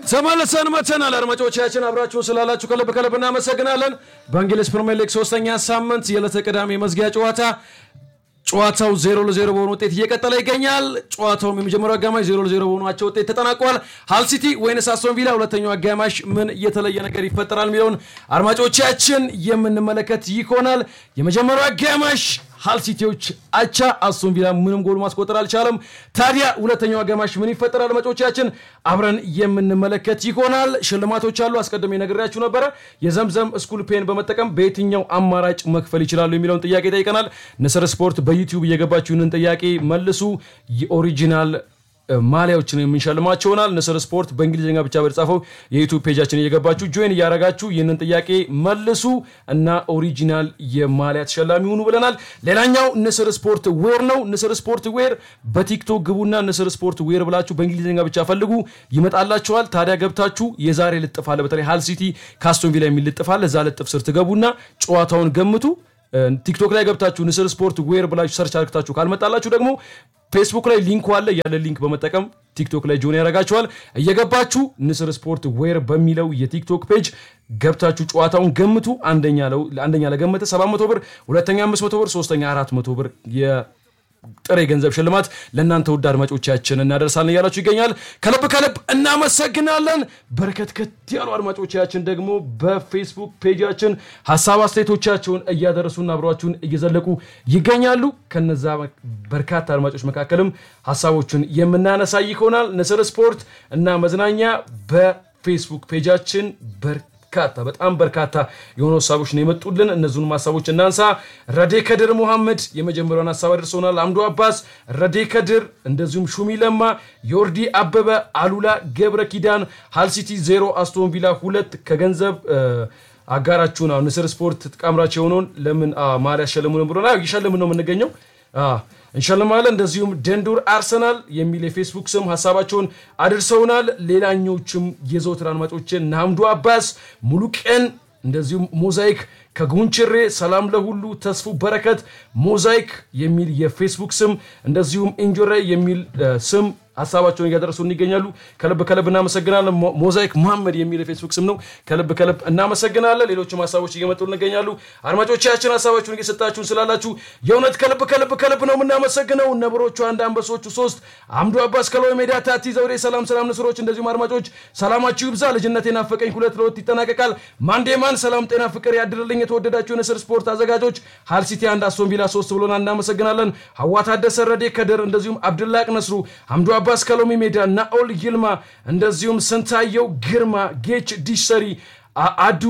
ተመልሰን መተናል። አድማጮቻችን አብራችሁን ስላላችሁ ከልብ ከልብ እናመሰግናለን። በእንግሊዝ ፕሪምየር ሊግ ሶስተኛ ሳምንት የዕለተ ቅዳሜ መዝጊያ ጨዋታ ጨዋታው ዜሮ ለዜሮ በሆነ ውጤት እየቀጠለ ይገኛል። ጨዋታውም የመጀመሪያው አጋማሽ ዜሮ ለዜሮ በሆኗቸው ውጤት ተጠናቋል። ሃል ሲቲ ወይንስ አስቶን ቪላ ሁለተኛው አጋማሽ ምን የተለየ ነገር ይፈጠራል የሚለውን አድማጮቻችን የምንመለከት ይሆናል። የመጀመሪያው አጋማሽ ሃል ሲቲዎች አቻ፣ አስቶን ቪላ ምንም ጎል ማስቆጠር አልቻለም። ታዲያ ሁለተኛው አጋማሽ ምን ይፈጠራል? አድማጮቻችን አብረን የምንመለከት ይሆናል። ሽልማቶች አሉ። አስቀድሜ ነግሬያችሁ ነበረ። የዘምዘም ስኩል ፔን በመጠቀም በየትኛው አማራጭ መክፈል ይችላሉ የሚለውን ጥያቄ ጠይቀናል። ንስር ስፖርት በዩቲዩብ እየገባችሁ ይህንን ጥያቄ መልሱ። የኦሪጂናል ማሊያዎችን የምንሸልማቸው ይሆናል። ንስር ስፖርት በእንግሊዝኛ ብቻ በተጻፈው የዩቱብ ፔጃችን እየገባችሁ ጆይን እያረጋችሁ ይህንን ጥያቄ መልሱ እና ኦሪጂናል የማሊያ ተሸላሚ ሁኑ ብለናል። ሌላኛው ንስር ስፖርት ዌር ነው። ንስር ስፖርት ዌር በቲክቶክ ግቡና ንስር ስፖርት ዌር ብላችሁ በእንግሊዝኛ ብቻ ፈልጉ ይመጣላችኋል። ታዲያ ገብታችሁ የዛሬ ልጥፍ አለ። በተለይ ሃል ሲቲ ከአስቶን ቪላ የሚል ልጥፍ አለ። እዛ ልጥፍ ስር ትገቡና ጨዋታውን ገምቱ። ቲክቶክ ላይ ገብታችሁ ንስር ስፖርት ዌር ብላችሁ ሰርች አድርግታችሁ ካልመጣላችሁ ደግሞ ፌስቡክ ላይ ሊንኩ አለ። ያለ ሊንክ በመጠቀም ቲክቶክ ላይ ጆን ያደርጋችኋል። እየገባችሁ ንስር ስፖርት ዌር በሚለው የቲክቶክ ፔጅ ገብታችሁ ጨዋታውን ገምቱ። አንደኛ ለገመተ 700 ብር፣ ሁለተኛ 500 ብር፣ ሶስተኛ 400 ብር ጥሬ ገንዘብ ሽልማት ለእናንተ ውድ አድማጮቻችን እናደርሳለን እያላችሁ ይገኛል። ከልብ ከልብ እናመሰግናለን። በርከት ከት ያሉ አድማጮቻችን ደግሞ በፌስቡክ ፔጃችን ሀሳብ አስተያየቶቻቸውን እያደረሱና አብሯችሁን እየዘለቁ ይገኛሉ። ከነዛ በርካታ አድማጮች መካከልም ሀሳቦችን የምናነሳ ይሆናል። ንስር ስፖርት እና መዝናኛ በፌስቡክ ፔጃችን በርካታ በጣም በርካታ የሆኑ ሀሳቦች ነው የመጡልን። እነዚሁንም ሀሳቦች እናንሳ። ረዴ ከድር ሙሐመድ የመጀመሪያውን ሀሳብ አድርሶናል። አምዶ አባስ፣ ረዴ ከድር፣ እንደዚሁም ሹሚ ለማ፣ ዮርዲ አበበ፣ አሉላ ገብረ ኪዳን ሃልሲቲ ዜሮ አስቶን ቪላ ሁለት ከገንዘብ አጋራችሁን አሁን ንስር ስፖርት ተቃምራች የሆነውን ለምን ማሊያ ያሸልሙን ብሎና ይሸልምን ነው የምንገኘው እንሸልማለን። እንደዚሁም ደንዱር አርሰናል የሚል የፌስቡክ ስም ሀሳባቸውን አድርሰውናል። ሌላኞችም የዘውትር አድማጮችን ናምዱ አባስ፣ ሙሉ ቀን እንደዚሁም ሞዛይክ ከጉንችሬ ሰላም ለሁሉ ተስፉ በረከት ሞዛይክ የሚል የፌስቡክ ስም እንደዚሁም ኢንጆረ የሚል ስም ሀሳባቸውን እያደረሱን ይገኛሉ። ከልብ ከልብ እናመሰግናለን። ሞዛይክ መሐመድ የሚል የፌስቡክ ስም ነው። ከልብ ከልብ እናመሰግናለን። ሌሎችም ሀሳቦች እየመጡ እንገኛሉ። አድማጮቻችን ሀሳባችሁን እየሰጣችሁን ስላላችሁ የእውነት ከልብ ከልብ ከልብ ነው የምናመሰግነው። ነብሮቹ አንድ፣ አንበሶቹ ሶስት፣ አምዱ አባስ ከለው ሜዳ፣ ታቲ ዘውዴ፣ ሰላም ሰላም ንስሮች፣ እንደዚሁም አድማጮች ሰላማችሁ ይብዛ። ልጅነት የናፈቀኝ ሁለት ለሁለት ይጠናቀቃል። ማንዴማን ሰላም ጤና ፍቅር ያድርልኝ። የተወደዳችሁ የንስር ስፖርት አዘጋጆች ሃል ሲቲ አንድ አስቶን ቪላ ሶስት ብሎና እናመሰግናለን። ሀዋ ታደሰ፣ ረዴ ከድር እንደዚሁም አብድላቅ ነስሩ አምዱ አባስ ከሎሚ ሜዳ ናኦል ይልማ እንደዚሁም ስንታየው ግርማ ጌች ዲሽሰሪ አዱ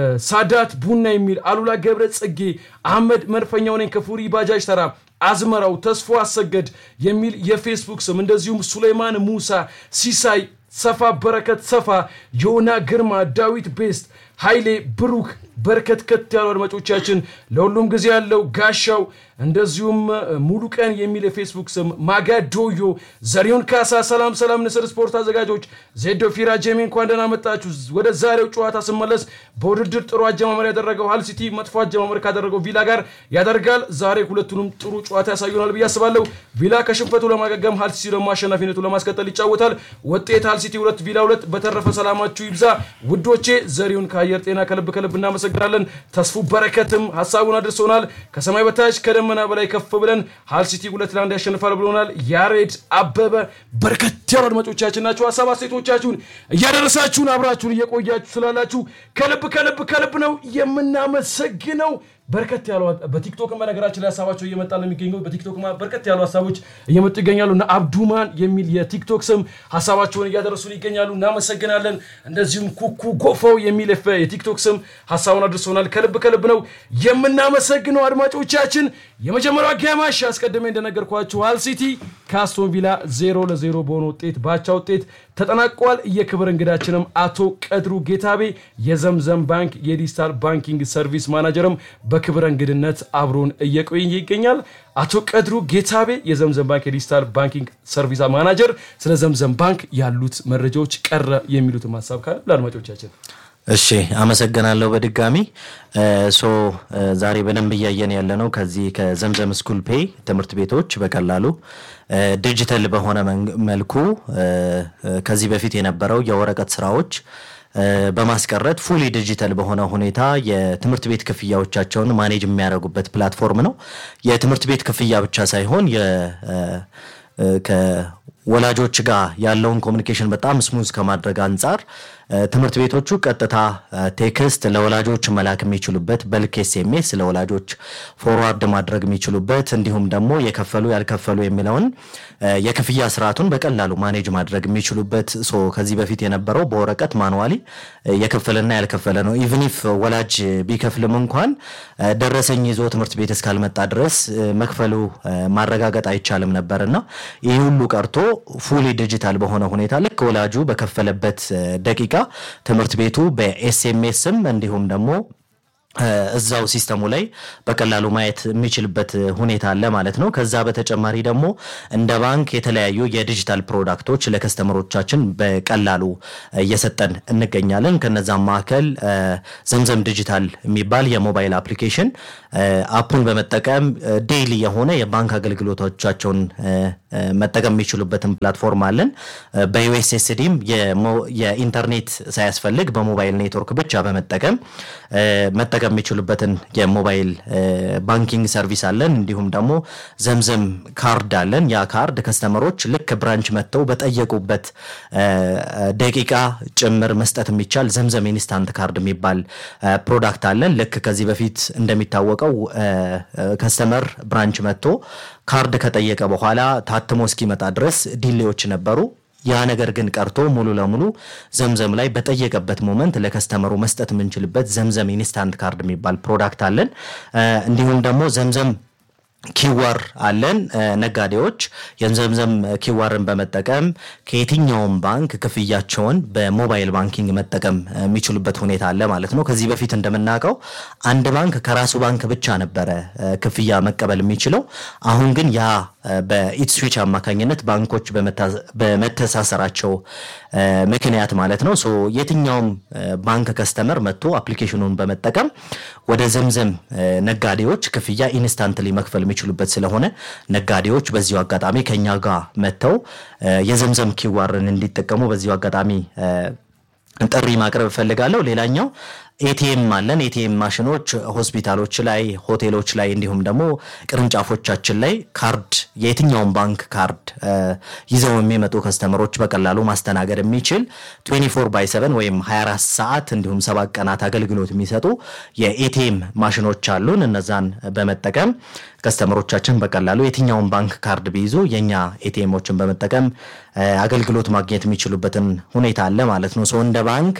ሳዳት ቡና የሚል አሉላ ገብረ ጽጌ አህመድ መድፈኛው ነኝ ከፉሪ ባጃጅ ተራ አዝመራው ተስፎ አሰገድ የሚል የፌስቡክ ስም እንደዚሁም ሱሌይማን ሙሳ ሲሳይ ሰፋ በረከት ሰፋ ዮና ግርማ ዳዊት ቤስት ኃይሌ ብሩክ በርከት ከት ያሉ አድማጮቻችን ለሁሉም ጊዜ ያለው ጋሻው እንደዚሁም ሙሉ ቀን የሚል የፌስቡክ ስም ማጋ ዶዮ ዘሪሁን ካሳ ሰላም ሰላም ንስር ስፖርት አዘጋጆች ዜዶ ፊራ ጄሚ እንኳን ደህና መጣችሁ ወደ ዛሬው ጨዋታ ስመለስ በውድድር ጥሩ አጀማመር ያደረገው ሃል ሲቲ መጥፎ አጀማመር ካደረገው ቪላ ጋር ያደርጋል ዛሬ ሁለቱንም ጥሩ ጨዋታ ያሳዩናል ብዬ አስባለሁ ቪላ ከሽንፈቱ ለማገገም ሃል ሲቲ ደግሞ አሸናፊነቱ ለማስቀጠል ይጫወታል ውጤት ሃል ሲቲ ሁለት ቪላ ሁለት በተረፈ ሰላማችሁ ይብዛ ውዶቼ ዘሪሁን ከአየር ጤና ከልብ ከልብ እናመሰግናለን ተስፉ በረከትም ሀሳቡን አድርሶናል ከሰማይ በታች ከደመና በላይ ከፍ ብለን ሃል ሲቲ ሁለት ለአንድ ያሸንፋል ብሎናል ያሬድ አበበ በርከት ያሉ አድማጮቻችን ናቸው ሀሳብ አስተያየቶቻችሁን እያደረሳችሁን አብራችሁን እየቆያችሁ ስላላችሁ ከልብ ከልብ ከልብ ነው የምናመሰግነው በርከት ያሉ በቲክቶክ በነገራችን ላይ ሀሳባቸው እየመጣ ነው የሚገኘው። በቲክቶክ በርከት ያሉ ሀሳቦች እየመጡ ይገኛሉ እና አብዱማን የሚል የቲክቶክ ስም ሀሳባቸውን እያደረሱን ይገኛሉ። እናመሰግናለን። እንደዚሁም ኩኩ ጎፋው የሚል የቲክቶክ ስም ሀሳቡን አድርሶናል። ከልብ ከልብ ነው የምናመሰግነው አድማጮቻችን። የመጀመሪያው አጋማሽ አስቀድሜ እንደነገርኳችሁ ሃል ሲቲ ከአስቶን ቪላ ዜሮ ለዜሮ በሆነ ውጤት ባቻ ውጤት ተጠናቋል። የክብር እንግዳችንም አቶ ቀድሩ ጌታቤ የዘምዘም ባንክ የዲጂታል ባንኪንግ ሰርቪስ ማናጀርም በክብረ እንግድነት አብሮን እየቆየ ይገኛል። አቶ ቀድሩ ጌታቤ የዘምዘም ባንክ የዲጂታል ባንኪንግ ሰርቪስ ማናጀር፣ ስለ ዘምዘም ባንክ ያሉት መረጃዎች ቀረ የሚሉትም ሀሳብ ካለ ለአድማጮቻችን እሺ አመሰግናለሁ በድጋሚ ሶ ዛሬ በደንብ እያየን ያለ ነው ከዚህ ከዘምዘም ስኩል ፔይ ትምህርት ቤቶች በቀላሉ ዲጂታል በሆነ መልኩ ከዚህ በፊት የነበረው የወረቀት ስራዎች በማስቀረት ፉሊ ዲጂታል በሆነ ሁኔታ የትምህርት ቤት ክፍያዎቻቸውን ማኔጅ የሚያደርጉበት ፕላትፎርም ነው። የትምህርት ቤት ክፍያ ብቻ ሳይሆን ከወላጆች ጋር ያለውን ኮሚኒኬሽን በጣም ስሙዝ ከማድረግ አንጻር ትምህርት ቤቶቹ ቀጥታ ቴክስት ለወላጆች መላክ የሚችሉበት በልክ ኤስኤምኤስ ለወላጆች ፎርዋርድ ማድረግ የሚችሉበት እንዲሁም ደግሞ የከፈሉ ያልከፈሉ የሚለውን የክፍያ ስርዓቱን በቀላሉ ማኔጅ ማድረግ የሚችሉበት ሶ ከዚህ በፊት የነበረው በወረቀት ማኑዋሊ የከፈለና ያልከፈለ ነው። ኢቭኒፍ ወላጅ ቢከፍልም እንኳን ደረሰኝ ይዞ ትምህርት ቤት እስካልመጣ ድረስ መክፈሉ ማረጋገጥ አይቻልም ነበርና ይህ ሁሉ ቀርቶ ፉሊ ዲጂታል በሆነ ሁኔታ ልክ ወላጁ በከፈለበት ደቂቃ ትምህርት ቤቱ በኤስኤምኤስም እንዲሁም ደግሞ እዛው ሲስተሙ ላይ በቀላሉ ማየት የሚችልበት ሁኔታ አለ ማለት ነው። ከዛ በተጨማሪ ደግሞ እንደ ባንክ የተለያዩ የዲጂታል ፕሮዳክቶች ለከስተመሮቻችን በቀላሉ እየሰጠን እንገኛለን። ከነዛም መካከል ዘምዘም ዲጂታል የሚባል የሞባይል አፕሊኬሽን አፑን በመጠቀም ዴይሊ የሆነ የባንክ አገልግሎቶቻቸውን መጠቀም የሚችሉበትን ፕላትፎርም አለን። በዩኤስኤስዲም የኢንተርኔት ሳያስፈልግ በሞባይል ኔትወርክ ብቻ በመጠቀም መጠቀም የሚችሉበትን የሞባይል ባንኪንግ ሰርቪስ አለን። እንዲሁም ደግሞ ዘምዘም ካርድ አለን። ያ ካርድ ከስተመሮች ልክ ብራንች መጥተው በጠየቁበት ደቂቃ ጭምር መስጠት የሚቻል ዘምዘም ኢንስታንት ካርድ የሚባል ፕሮዳክት አለን። ልክ ከዚህ በፊት እንደሚታወቀው ከስተመር ብራንች መጥቶ ካርድ ከጠየቀ በኋላ ታትሞ እስኪመጣ ድረስ ዲሌዎች ነበሩ። ያ ነገር ግን ቀርቶ ሙሉ ለሙሉ ዘምዘም ላይ በጠየቀበት ሞመንት ለከስተመሩ መስጠት የምንችልበት ዘምዘም ኢንስታንት ካርድ የሚባል ፕሮዳክት አለን። እንዲሁም ደግሞ ዘምዘም ኪዋር አለን። ነጋዴዎች የዘምዘም ኪዋርን በመጠቀም ከየትኛውም ባንክ ክፍያቸውን በሞባይል ባንኪንግ መጠቀም የሚችሉበት ሁኔታ አለ ማለት ነው። ከዚህ በፊት እንደምናውቀው አንድ ባንክ ከራሱ ባንክ ብቻ ነበረ ክፍያ መቀበል የሚችለው። አሁን ግን ያ በኢትስዊች አማካኝነት ባንኮች በመተሳሰራቸው ምክንያት ማለት ነው። ሶ የትኛውም ባንክ ከስተመር መጥቶ አፕሊኬሽኑን በመጠቀም ወደ ዘምዘም ነጋዴዎች ክፍያ ኢንስታንትሊ መክፈል የሚችሉበት ስለሆነ ነጋዴዎች በዚሁ አጋጣሚ ከኛ ጋር መጥተው የዘምዘም ኪዋርን እንዲጠቀሙ በዚሁ አጋጣሚ ጥሪ ማቅረብ እፈልጋለሁ። ሌላኛው ኤቲኤም አለን። ኤቲኤም ማሽኖች ሆስፒታሎች ላይ፣ ሆቴሎች ላይ እንዲሁም ደግሞ ቅርንጫፎቻችን ላይ ካርድ የየትኛውን ባንክ ካርድ ይዘው የሚመጡ ከስተመሮች በቀላሉ ማስተናገድ የሚችል 24 ባይ 7 ወይም 24 ሰዓት እንዲሁም ሰባት ቀናት አገልግሎት የሚሰጡ የኤቲኤም ማሽኖች አሉን። እነዛን በመጠቀም ከስተመሮቻችን በቀላሉ የትኛውን ባንክ ካርድ ቢይዙ የኛ ኤቲኤሞችን በመጠቀም አገልግሎት ማግኘት የሚችሉበትን ሁኔታ አለ ማለት ነው። ሰው እንደ ባንክ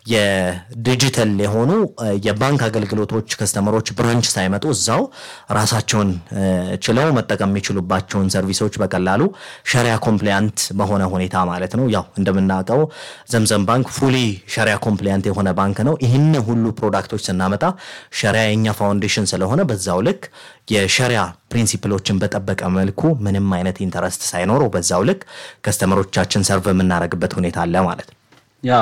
የዲጂታል የሆኑ የባንክ አገልግሎቶች ከስተመሮች ብራንች ሳይመጡ እዛው ራሳቸውን ችለው መጠቀም የሚችሉባቸውን ሰርቪሶች በቀላሉ ሸሪያ ኮምፕሊያንት በሆነ ሁኔታ ማለት ነው። ያው እንደምናውቀው ዘምዘም ባንክ ፉሊ ሸሪያ ኮምፕሊያንት የሆነ ባንክ ነው። ይህን ሁሉ ፕሮዳክቶች ስናመጣ ሸሪያ የኛ ፋውንዴሽን ስለሆነ በዛው ልክ የሸሪያ ፕሪንሲፕሎችን በጠበቀ መልኩ ምንም አይነት ኢንተረስት ሳይኖረው በዛው ልክ ከስተመሮቻችን ሰርቭ የምናደርግበት ሁኔታ አለ ማለት ነው። ያ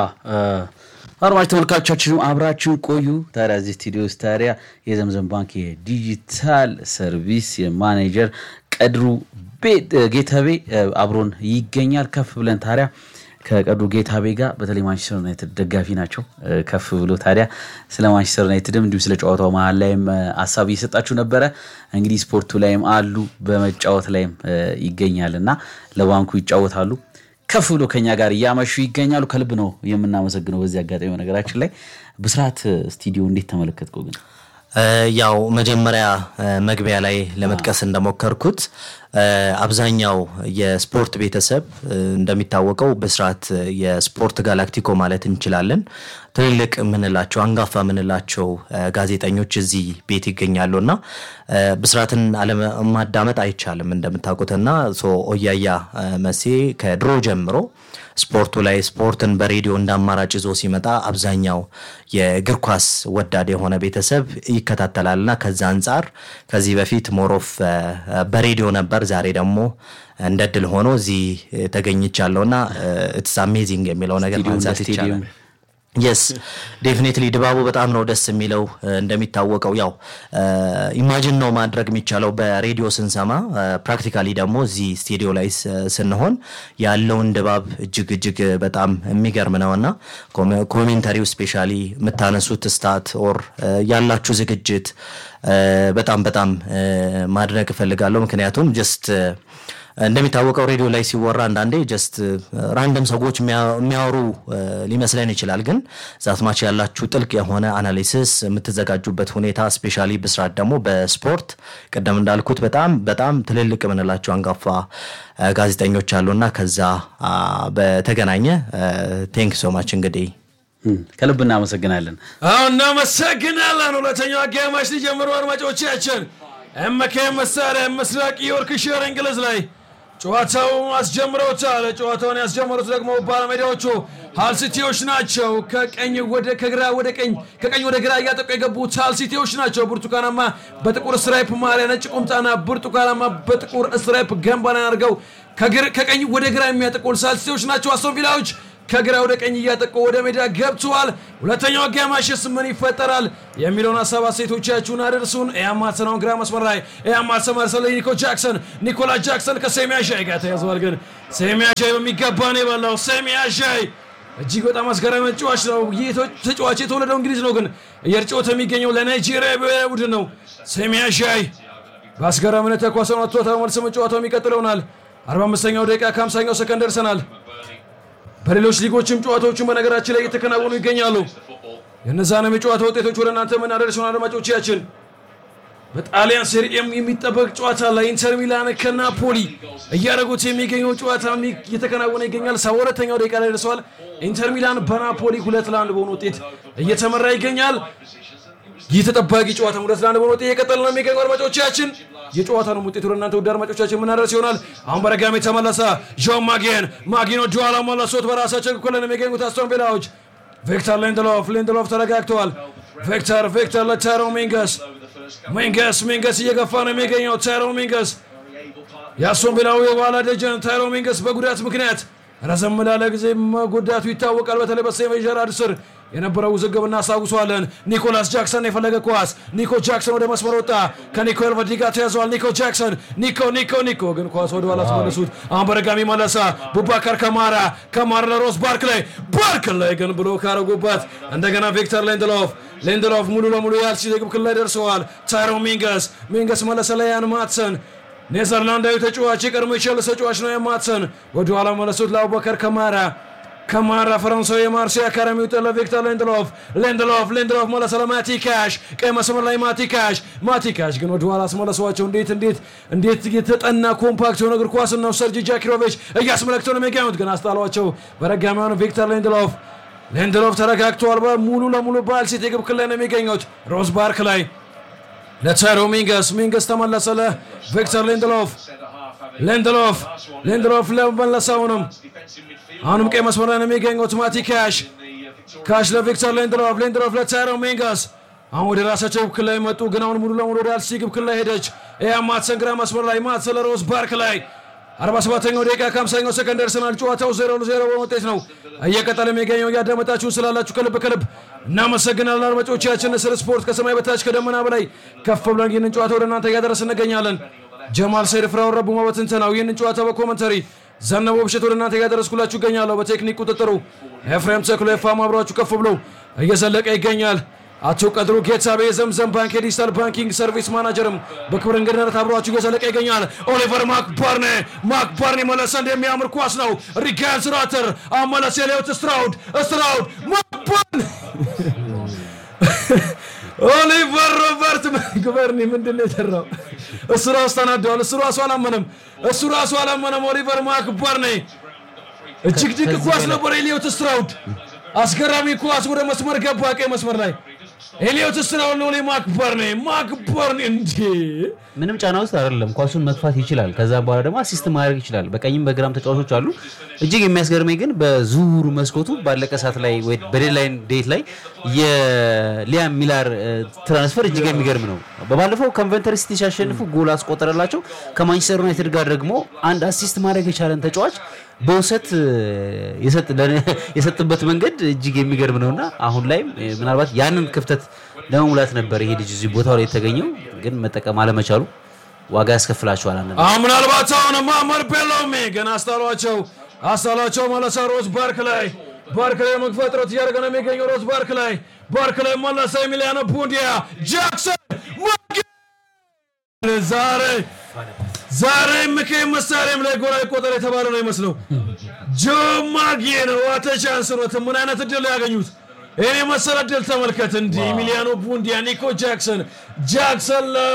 አድማጭ ተመልካቾቻችንም አብራችሁን ቆዩ። ታዲያ እዚህ ስቱዲዮ ውስጥ ታዲያ የዘምዘም ባንክ የዲጂታል ሰርቪስ የማኔጀር ቀድሩ ጌታቤ አብሮን ይገኛል። ከፍ ብለን ታዲያ ከቀድሩ ጌታቤ ጋር በተለይ ማንቸስተር ዩናይትድ ደጋፊ ናቸው። ከፍ ብሎ ታዲያ ስለ ማንቸስተር ዩናይትድም እንዲሁም ስለ ጨዋታው መሀል ላይም ሀሳብ እየሰጣችሁ ነበረ። እንግዲህ ስፖርቱ ላይም አሉ በመጫወት ላይም ይገኛል እና ለባንኩ ይጫወታሉ ከፍ ብሎ ከኛ ጋር እያመሹ ይገኛሉ። ከልብ ነው የምናመሰግነው። በዚህ አጋጣሚ ነገራችን ላይ ብስራት ስቱዲዮ እንዴት ተመለከትከው ግን? ያው መጀመሪያ መግቢያ ላይ ለመጥቀስ እንደሞከርኩት አብዛኛው የስፖርት ቤተሰብ እንደሚታወቀው ብስራት የስፖርት ጋላክቲኮ ማለት እንችላለን። ትልልቅ የምንላቸው አንጋፋ የምንላቸው ጋዜጠኞች እዚህ ቤት ይገኛሉ እና ብስራትን አለማዳመጥ አይቻልም እንደምታውቁትና ኦያያ መሴ ከድሮ ጀምሮ ስፖርቱ ላይ ስፖርትን በሬዲዮ እንደ አማራጭ ይዞ ሲመጣ አብዛኛው የእግር ኳስ ወዳድ የሆነ ቤተሰብ ይከታተላልና ከዛ አንጻር ከዚህ በፊት ሞሮፍ በሬዲዮ ነበር። ዛሬ ደግሞ እንደ ድል ሆኖ እዚህ ተገኝቻለሁ እና ኢትስ አሜዚንግ የሚለው ነገር ማንሳት ይቻላል። የስ ዴፊኔትሊ ድባቡ በጣም ነው ደስ የሚለው። እንደሚታወቀው ያው ኢማጂን ነው ማድረግ የሚቻለው በሬዲዮ ስንሰማ፣ ፕራክቲካሊ ደግሞ እዚህ ስቱዲዮ ላይ ስንሆን ያለውን ድባብ እጅግ እጅግ በጣም የሚገርም ነው እና ኮሜንተሪው ስፔሻሊ የምታነሱት ስታት ኦር ያላችሁ ዝግጅት በጣም በጣም ማድነቅ እፈልጋለሁ። ምክንያቱም ጀስት እንደሚታወቀው ሬዲዮ ላይ ሲወራ አንዳንዴ ጀስት ራንደም ሰዎች የሚያወሩ ሊመስለን ይችላል። ግን ዛትማች ያላችሁ ጥልቅ የሆነ አናሊሲስ የምትዘጋጁበት ሁኔታ ስፔሻሊ ብስራት ደግሞ በስፖርት ቅደም እንዳልኩት በጣም በጣም ትልልቅ የምንላቸው አንጋፋ ጋዜጠኞች አሉና ከዛ በተገናኘ ቴንክ ሶማች እንግዲህ ከልብ እናመሰግናለን። አዎ እናመሰግናለን። ሁለተኛው አጋማሽ ሊጀምሩ አድማጮቻችን ኤምኬ መሳሪያ ምስራቅ ዮርክሽር እንግሊዝ ላይ ጨዋታው አስጀምረውታል። ጨዋታውን ያስጀመሩት ደግሞ ባለሜዳዎቹ ሃል ሲቲዎች ናቸው። ከቀኝ ወደ ከግራ ወደ ቀኝ ከቀኝ ወደ ግራ እያጠቁ የገቡት ሃል ሲቲዎች ናቸው። ብርቱካናማ በጥቁር ስትራይፕ ማሊያ፣ ነጭ ቁምጣና ብርቱካናማ በጥቁር ስትራይፕ ገንባን አድርገው ከቀኝ ወደ ግራ የሚያጠቁ ሃል ሲቲዎች ናቸው። አስቶን ቪላዎች ከግራ ወደ ቀኝ እያጠቁ ወደ ሜዳ ገብተዋል። ሁለተኛው አጋማሽስ ምን ይፈጠራል የሚለውን ሀሳብ አስተያየቶቻችሁን አደርሱን። ኤያማትሰናውን ግራ መስመር ላይ ኤያማትሰን ማርሰል ኒኮ ጃክሰን ኒኮላ ጃክሰን ከሴሚያ ሻይ ጋር ተያዘዋል። ግን ሴሚያ ሻይ በሚገባ ነው የበላው። ሴሚያ ሻይ እጅግ በጣም አስገራሚ ተጫዋች ነው። ይህ ተጫዋች የተወለደው እንግሊዝ ነው፣ ግን እየተጫወተ የሚገኘው ለናይጄሪያ ብሔራዊ ቡድን ነው። ሴሚያ ሻይ በአስገራሚነት ተኳሰኑ አቶ ተመልሶ ጨዋታው የሚቀጥል ይሆናል። 45ኛው ደቂቃ ከ50ኛው ሰከንድ ደርሰናል። በሌሎች ሊጎችም ጨዋታዎቹን በነገራችን ላይ እየተከናወኑ ይገኛሉ። የእነዛንም የጨዋታ ውጤቶች ወደ እናንተ የምናደርሰውን አድማጮቻችን በጣሊያን ሴሪኤም የሚጠበቅ ጨዋታ ላይ ኢንተር ሚላን ከናፖሊ እያደረጉት የሚገኘው ጨዋታ እየተከናወነ ይገኛል። ሰባ ሁለተኛው ደቂቃ ላይ ደርሰዋል። ኢንተር ሚላን በናፖሊ ሁለት ለአንድ በሆነ ውጤት እየተመራ ይገኛል። ይህ ተጠባቂ ጨዋታ ሁለት ለአንድ በሆነ ውጤት እየቀጠለ ነው የሚገኙ አድማጮቻችን የጨዋታውን ውጤት ወደ እናንተ ውድ አድማጮቻችን የምናደርስ ይሆናል። አሁን በረጋሚ ተመለሰ። ጆን ማጌን ማጊኖ ጆዋላ መለሶት በራሳቸው ክፍል ነው የሚገኙት አስቶን ቪላዎች። ቪክተር ሊንድሎፍ ሊንድሎፍ ተረጋግተዋል። ቪክተር ቪክተር ለታይሮ ሚንገስ ሚንገስ ሚንገስ እየገፋ ነው የሚገኘው ታይሮ ሚንገስ የአስቶን ቪላዊ የኋላ ደጀን ታይሮ ሚንገስ በጉዳት ምክንያት ረዘም ላለ ጊዜ መጎዳቱ ይታወቃል። በተለይ በስቴቨን ጀራርድ ስር የነበረው ውዝግብ እናስታውሷለን። ኒኮላስ ጃክሰን የፈለገ ኳስ ኒኮ ጃክሰን ወደ መስመር ወጣ። ከኒኮ ኤልቨዲ ጋር ተያዘዋል። ኒኮ ጃክሰን ኒኮ ኒኮ ኒኮ ግን ኳስ ወደ ኋላ ተመለሱት። አሁን በድጋሚ መለሳ። ቡባካር ከማራ ከማራ ለሮስ ባርክ ላይ ባርክ ላይ ግን ብሎ ካረጉበት እንደገና ቪክተር ሊንድሎፍ ሊንድሎፍ ሙሉ ለሙሉ ያልሲ የግብ ክልል ላይ ደርሰዋል። ታይሮ ሚንገስ ሚንገስ መለሰ ለያን ማትሰን ኔዘርላንዳዊ ተጫዋች የቀድሞ የቼልሲ ተጫዋች ነው። የማትሰን ወደ ኋላ መለሱት ለአቡበከር ከማራ ከማራ ፈረንሳዊ የማርሴይ አካዳሚ ውጤት ለቪክተር ሊንድሎፍ ሊንድሎፍ ሊንድሎፍ መለሰ ለማቲ ካሽ ቀይ መስመር ላይ ማቲ ካሽ ማቲ ካሽ ግን ወደ ኋላ አስመለሰዋቸው። እንዴት እንዴት እንዴት የተጠና ኮምፓክት የሆነ እግር ኳስ ነው ሰርጂ ጃኪሮቪች እያስመለክተው ነው የሚገኙት፣ ግን አስጣሏቸው። በረጋሚያኑ ቪክተር ሊንድሎፍ ሊንድሎፍ ተረጋግተዋል። ሙሉ ለሙሉ በአልሲቲ የግብ ክልል ላይ ነው የሚገኙት ሮዝ ባርክ ላይ ለታይሮ ሚንገስ ሚንገስ ተመለሰ ለቪክተር ሊንድሎፍ ሊንድሎፍ ሊንድሎፍ ለመለሰውንም አሁንም ቀይ መስመር ላይ ነው የሚገኙት ማቲ ካሽ ካሽ ለቪክተር ሊንድሎፍ ሊንድሎፍ ለታይሮ ሚንገስ አሁን ወደ ራሳቸው ግብ ክልል ላይ መጡ፣ ግን አሁን ሙሉ ለሙሉ ወደ አልሲ ግብ ክልል ላይ ሄደች። ያ ማትሰን ግራ መስመር ላይ ማትሰን ለሮዝ ባርክ ላይ 47ኛው ደቂቃ ከ50ኛው ሰከንድ ደርሰናል። ጨዋታው ዜሮ ለዜሮ በውጤት ነው እየቀጠለ የሚገኘው። እያዳመጣችሁን ስላላችሁ ከልብ ከልብ እናመሰግናለን አድማጮቻችን። ስለ ስፖርት ከሰማይ በታች ከደመና በላይ ከፍ ብለን ይህንን ጨዋታ ወደ እናንተ እያደረስ እንገኛለን። ጀማል ሰይድ ፍራውን ረቡማ በትንተናው ይህንን ጨዋታ በኮመንተሪ ዘነበ ብሸት ወደ እናንተ እያደረስኩላችሁ ይገኛለሁ። በቴክኒክ ቁጥጥሩ ኤፍሬም ተክሎ የፋም አብሯችሁ ከፍ ብሎ እየዘለቀ ይገኛል። አቶ ቀድሩ ጌታቤ የዘምዘም ባንክ የዲጂታል ባንኪንግ ሰርቪስ ማናጀርም በክብር እንግድነት አብሯችሁ እየዘለቀ ይገኛል። ኦሊቨር ማክባርኔ ማክባርኔ መለሰ እንደሚያምር ኳስ ነው። ሪጋን ስራተር አመለስ የሌዮት ስትራውድ ስትራውድ ማክባርኔ ኦሊቨር ሮበርት ማክባርኔ ምንድን ነው የሰራው? እሱ ራሱ ተናደዋል። እሱ ራሱ አላመነም። እሱ ራሱ አላመነም። ኦሊቨር ማክባርኔ እጅግ ድንቅ ኳስ ነበር። ኤሊዮት ስትራውድ አስገራሚ ኳስ ወደ መስመር ገባ፣ ቀይ መስመር ላይ ኤሊዮት ስትራውድ ነው። ማክበርኔ ማክበርኔ እንዴ ምንም ጫና ውስጥ አይደለም። ኳሱን መግፋት ይችላል። ከዛ በኋላ ደግሞ አሲስት ማድረግ ይችላል። በቀኝም በግራም ተጫዋቾች አሉ። እጅግ የሚያስገርመኝ ግን በዝውውሩ መስኮቱ ባለቀ ሰዓት ላይ ወይ በዴድላይን ዴት ላይ የሊያም ሚላር ትራንስፈር እጅግ የሚገርም ነው። በባለፈው ኮንቨንተሪ ሲቲ ሲያሸንፉ ጎል አስቆጠረላቸው። ከማንቸስተር ዩናይትድ ጋር ደግሞ አንድ አሲስት ማድረግ የቻለን ተጫዋች በውሰት እ፣ የሰጥ- ለነ- የሰጥበት መንገድ እጅግ የሚገርም ነውና አሁን ላይም እ፣ ምናልባት ያንን ክፍተት ለመሙላት ነበር ይሄ ልጅ እዚህ ቦታው ላይ የተገኘው፣ ግን መጠቀም አለመቻሉ ዋጋ ያስከፍላቸዋል። አንዳንድ አሁን ምናልባት አሁን ማመር ቤሎሜ ገና አስጣሏቸው አስጣሏቸው መለሰ ሮዝ ባርክ ላይ ባርክ ላይ መግፋት ጥረት እያደረገ ነው የሚገኘው ሮዝ ባርክ ላይ ባርክ ላይ መለሰ ኤሚሊያኖ ቡንዲያ ጃክሰን ማጊ- ዛሬ ዛሬ ምክ መሳሪያም ላይ ጎል አይቆጠር የተባለ ነው ይመስለው ጆ ማጊ ነው ዋተ ቻንስ ነው ምን አይነት እድል ያገኙት ይህን የመሰለ እድል ተመልከት እንዲህ ኤሚሊያኖ ቡንዲያ ኒኮ ጃክሰን ጃክሰን ለ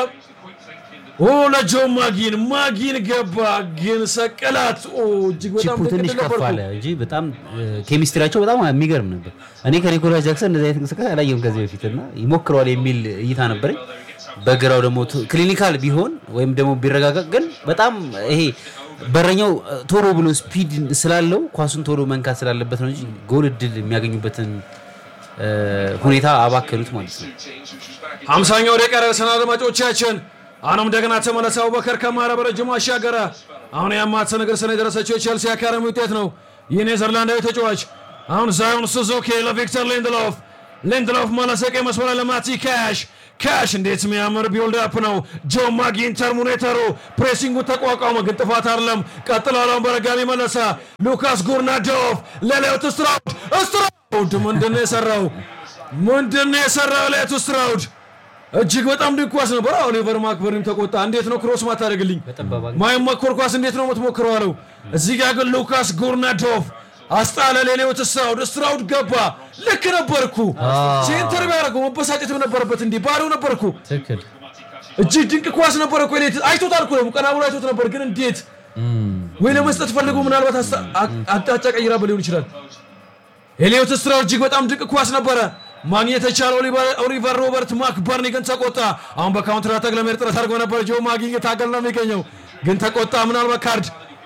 ኦ ለጆ ማጊን ማጊን ገባ ግን ሰቀላት። ኦ እጅግ በጣም ቺፑ ድንቅ ትንሽ ድል ከፍ ነበርኩ። አለ እንጂ በጣም ኬሚስትሪያቸው በጣም የሚገርም ነበር። እኔ ከኒኮላስ ጃክሰን እንደዚህ አይነት እንቅስቃሴ አላየሁም ከዚህ በፊት እና ይሞክረዋል የሚል እይታ ነበረኝ። በግራው ደግሞ ቱ- ክሊኒካል ቢሆን ወይም ደግሞ ቢረጋጋቅ ግን በጣም ይሄ በረኛው እ፣ ቶሎ ብሎ ስፒድ ስላለው ኳሱን ቶሎ መንካት ስላለበት ነው እንጂ ጎል እድል የሚያገኙበትን እ፣ ሁኔታ አባከሉት ማለት ነው። ሀምሳኛው ደቂቃ ደርሰናል አድማጮቻችን። አሁንም እንደገና ተመለሰ አቡበከር ከማረ በረጅሙ አሻገረ። አሁን የአማት ነገር ሰነ የደረሰችው የቼልሲ አካዳሚ ውጤት ነው። ይህ ኔዘርላንዳዊ ተጫዋች አሁን ዛዮን ሱዙኪ ለቪክተር ሊንድሎፍ ሊንድሎፍ መለሰ ቀይ መስመር ለማቲ ካሽ ካሽ እንዴት የሚያምር ቢልድ አፕ ነው። ጆ ማጊን ተርሚኔተሩ ፕሬሲንጉ ተቋቋመ፣ ግን ጥፋት አይደለም። ቀጥሏል። አሁን በረጋሚ መለሰ ሉካስ ጉርናዶቭ ለሌዮት ስትራውድ ስትራውድ ምንድን ነው የሰራው? ምንድን ነው የሰራው ሌዮት ስትራውድ? እጅግ በጣም ድንቅ ኳስ ነበር። ኦሊቨር ማክበርም ተቆጣ። እንዴት ነው ክሮስ ማታደርግልኝ? ማይሞከር ኳስ እንዴት ነው የምትሞክረው አለው። እዚህ ጋር ግን ሉካስ ጉርናዶቭ አስጣለ። ሌሌዎት ስትራውድ ስትራውድ ገባ። ልክ ነበርኩ። ሴንተር ቢያደርገው መበሳጨት ነበረበት። እንዲህ ባሪው ነበርኩ። ትክክል እጅግ ድንቅ ኳስ ነበረ እኮ ሌት አይቶታል እኮ ደግሞ ቀና ብሎ አይቶት ነበር። ግን እንዴት ወይ ለመስጠት ፈልጎ ምናልባት አስታ- አ- አቅጣጫ ቀይራ ሊሆን ይችላል። ኤሊዮት ስትራው እጅግ በጣም ድንቅ ኳስ ነበረ ማግኘት የቻለ ኦሊቨር- ኦሊቨር ሮበርት ማክበርኒ ግን ተቆጣ። አሁን በካውንተር አታክ ለመሄድ ጥረት አድርጎ ነበር። ጆ ማጊ ታገል ነው የሚገኘው ግን ተቆጣ። ምናልባት ካርድ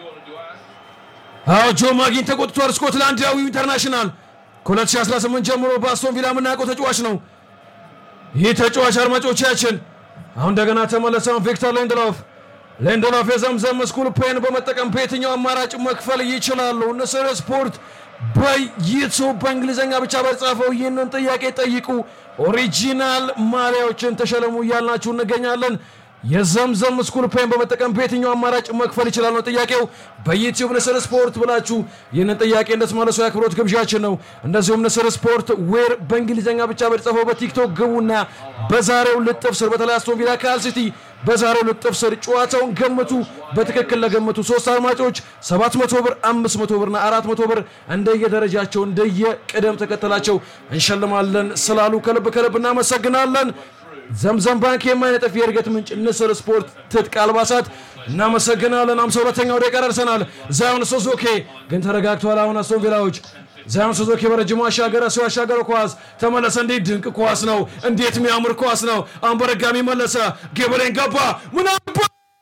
አዎ ጆ ማጊን ተቆጥቷል። ስኮትላንዳዊው ኢንተርናሽናል ከ2018 ጀምሮ በአስቶን ቪላ የምናውቀው ተጫዋች ነው። ይህ ተጫዋች አድማጮቻችን አሁን እንደገና ተመለሰውን ቪክተር ሌንድሎፍ ሌንድሎፍ የዘምዘም ስኩል ፔን በመጠቀም በየትኛው አማራጭ መክፈል ይችላሉ? ንስር ስፖርት በዩቱብ በእንግሊዝኛ ብቻ በተጻፈው ይህንን ጥያቄ ጠይቁ። ኦሪጂናል ማሊያዎችን ተሸለሙ እያልናችሁ እንገኛለን። የዘምዘም ስኩል ፔን በመጠቀም በየትኛው አማራጭ መክፈል ይችላል ነው ጥያቄው። በዩቲዩብ ንስር ስፖርት ብላችሁ ይህንን ጥያቄ እንድትመለሱ የአክብሮት ግብዣችን ነው። እንደዚሁም ንስር ስፖርት ዌር በእንግሊዝኛ ብቻ በተጻፈው በቲክቶክ ግቡና በዛሬው ልጥፍ ስር በተለይ አስቶን ቪላ ካል ሲቲ በዛሬው ልጥፍ ስር ጨዋታውን ገምቱ። በትክክል ለገመቱ ሶስት አድማጮች 700 ብር፣ 500 ብርና 400 ብር እንደየደረጃቸው እንደየቅደም ተከተላቸው እንሸልማለን ስላሉ ከልብ ከልብ እናመሰግናለን። ዘምዘም ባንክ የማይነጥፍ የእድገት ምንጭ ንስር ስፖርት ትጥቅ አልባሳት እናመሰግናለን። 52ኛው ደቂቃ ደርሰናል። ዛዮን ሱዙኪ ግን ተረጋግቷል። አሁን አስቶን ቪላዎች ዛዮን ሱዙኪ በረጅሙ አሻገረ። ሰው ያሻገረው ኳስ ተመለሰ። እንዴት ድንቅ ኳስ ነው! እንዴት የሚያምር ኳስ ነው! አሁን በረጋሚ መለሰ። ጌበሌን ገባ። ምናባ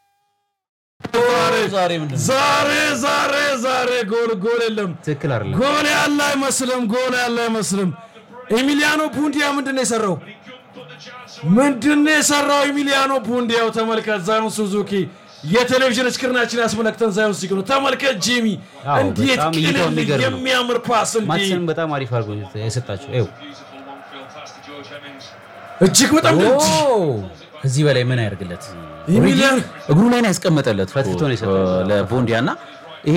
ዛሬ ምንድን ነው? ዛሬ ዛሬ ዛሬ ጎል ጎል የለም። ትክክል አይደለም። ጎል ያለ አይመስልም። ጎል ያለ አይመስልም። ኤሚሊያኖ ቡንዲያ ምንድን ነው የሰራው? ምንድን ነው የሰራው ኤሚሊያኖ ቡንዲያው? ተመልከት። ዛዮን ሱዙኪ የቴሌቪዥን ስክሪናችን ያስመለክተን ዛዮን ሱዙኪ ነው። ተመልከት ጂሚ፣ አዎ፣ እንዴት በጣም እይታው ቅልል የሚገርም ነው። የሚያምር ፓስ እንዲህ ማትሰን በጣም አሪፍ አድርጎ የሰጣቸው ይኸው እጅግ በጣም ድንቅ ከዚህ በላይ ምን ያደርግለት? ኤሚሊያን እግሩ ላይ ነው ያስቀመጠለት ፈትቶ ነው የሰጠው ለቦንዲያ እና ይሄ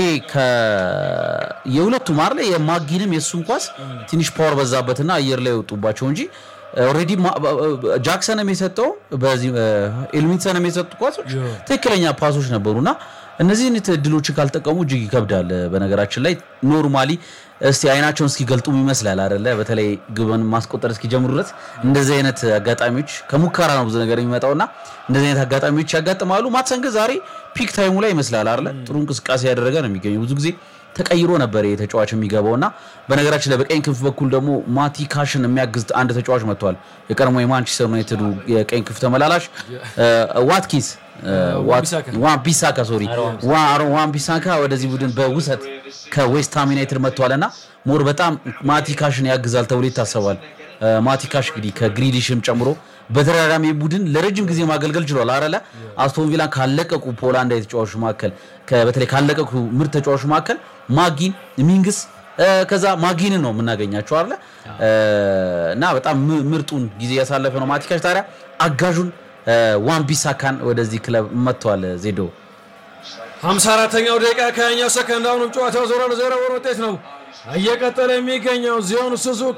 የሁለቱ ማር ላይ የማጊንም የእሱን ኳስ ትንሽ ፓወር በዛበትና አየር ላይ የወጡባቸው እንጂ ኦልሬዲ ጃክሰንም የሰጠው በዚህ ኤልሚንሰንም የሰጡ ኳሶች ትክክለኛ ፓሶች ነበሩና እነዚህን እድሎችን ካልጠቀሙ እጅግ ይከብዳል። በነገራችን ላይ ኖርማሊ እስቲ አይናቸውን እስኪገልጡም ይመስላል አይደለ? በተለይ ግብን ማስቆጠር እስኪጀምሩ ድረስ እንደዚህ አይነት አጋጣሚዎች ከሙከራ ነው ብዙ ነገር የሚመጣውና እንደዚህ አይነት አጋጣሚዎች ያጋጥማሉ። ማትሰን ግን ዛሬ ፒክ ታይሙ ላይ ይመስላል አይደለ? ጥሩ እንቅስቃሴ ያደረገ ነው የሚገኘው። ብዙ ጊዜ ተቀይሮ ነበር ይሄ ተጫዋች የሚገባው እና በነገራችን ላይ በቀኝ ክንፍ በኩል ደግሞ ማቲ ካሽን የሚያግዝ አንድ ተጫዋች መጥቷል። የቀድሞ የማንቸስተር ዩናይትዱ የቀኝ ክንፍ ተመላላሽ ዋትኪንስ ዋን ቢሳካ ሶሪ ዋን ቢሳካ ወደዚህ ቡድን በውሰት ከዌስትሃም ዩናይትድ መጥቷል እና ሞር በጣም ማቲ ካሽን ያግዛል ተብሎ ይታሰባል። ማቲካሽ እንግዲህ ከግሪሊሽም ጨምሮ በተደጋጋሚ ቡድን ለረጅም ጊዜ ማገልገል ችሏል አረለ አስቶን ቪላን ካለቀቁ ፖላንዳዊ ተጫዋቾች መካከል ከ- በተለይ ካለቀቁ ምርጥ ተጫዋቾች መካከል ማጊን ሚንግስ እ፣ ከዛ ማጊንን ነው የምናገኛቸው አለ እና በጣም ም- ምርጡን ጊዜ ያሳለፈ ነው ማቲካሽ ታዲያ አጋዡን እ፣ ዋን ቢሳካን ወደዚህ ክለብ መጥተዋል ዜዶ 54ኛው ደቂቃ ከኛው ሰከንድ አሁንም ጨዋታው ዜሮ ለዜሮ በሆነ ውጤት ነው እየቀጠለ የሚገኘው ዚዮን ሱዙኪ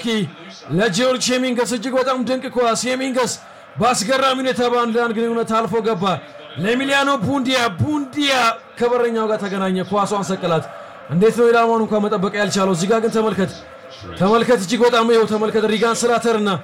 ለጂዮርጅ ሄሚንገስ እጅግ በጣም ድንቅ ኳስ ሄሚንገስ በአስገራሚ ሁኔታ በአንድ ለአንድ ግንኙነት አልፎ ገባ ለኤሚሊያኖ ቡንዲያ ቡንዲያ ከበረኛው ጋር ተገናኘ ኳሷን ሰቀላት እንዴት ነው ኢላማውን እንኳን መጠበቅ ያልቻለው እዚህ ጋር ግን ተመልከት ተመልከት እጅግ በጣም ይኸው ተመልከት ሪጋን ስላተር እና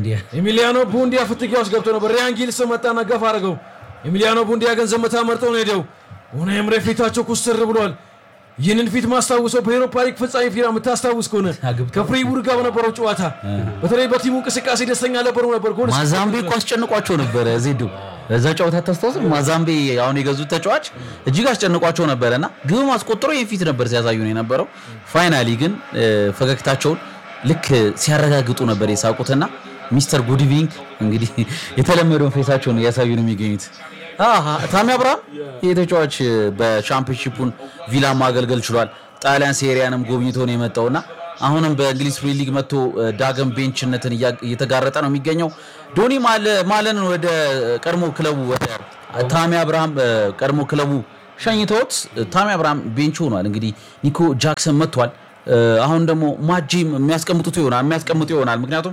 ኤሚሊያኖ ቡንዲያ ፍትጊያ ውስጥ ገብቶ ነበር ሪያን ጊልስ መጣና ገፋ አድርገው ኤሚሊያኖ ቡንዲያ ግን ዝምታ መርጦ ነው ሄደው ሆነ ኤምሬ ፊታቸው ኩስትር ብሏል ይህንን ፊት ማስታውሰው በኤሮፓ ሊግ ፍጻሜ ፊራ የምታስታውስ ከሆነ ከፍሪቡር ጋር በነበረው ጨዋታ በተለይ በቲሙ እንቅስቃሴ ደስተኛ ነበሩ ነበር ጎል ማዛምቤ እኮ አስጨንቋቸው ነበረ ዜዶ በዛ ጨዋታ ታስታውስ ማዛምቤ አሁን የገዙት ተጫዋች እጅግ አስጨንቋቸው ነበረ እና ግብም አስቆጥሮ ይህን ፊት ነበር ሲያሳዩ ነው የነበረው ፋይናሊ ግን እ፣ ፈገግታቸውን ልክ ሲያረጋግጡ ነበር የሳቁትና ሚስተር ጉድ ኢቭኒንግ እንግዲህ የተለመደውን ፌሳቸውን እያሳዩ ነው የሚገኙት አሃ፣ ታሚ አብርሃም ይህ ተጫዋች በሻምፒዮንሺፑን ቪላ ማገልገል ችሏል ጣሊያን ሴሪያንም ጎብኝቶ ነው የመጣውና አሁንም በእንግሊዝ ፕሪሚየር ሊግ መጥቶ እ፣ ዳግም ቤንችነትን እያ- እየተጋረጠ ነው የሚገኘው ዶኒ ማለ- ማለንን ወደ ቀድሞ ክለቡ ወደ ታሚ አብርሃም እ፣ ቀድሞ ክለቡ ሸኝተውት እ፣ ታሚ አብርሃም ቤንች ሆኗል እንግዲህ ኒኮ ጃክሰን መጥቷል እ፣ አሁን ደግሞ ማጂም የሚያስቀምጡት ይሆናል የሚያስቀምጡ ይሆናል ምክንያቱም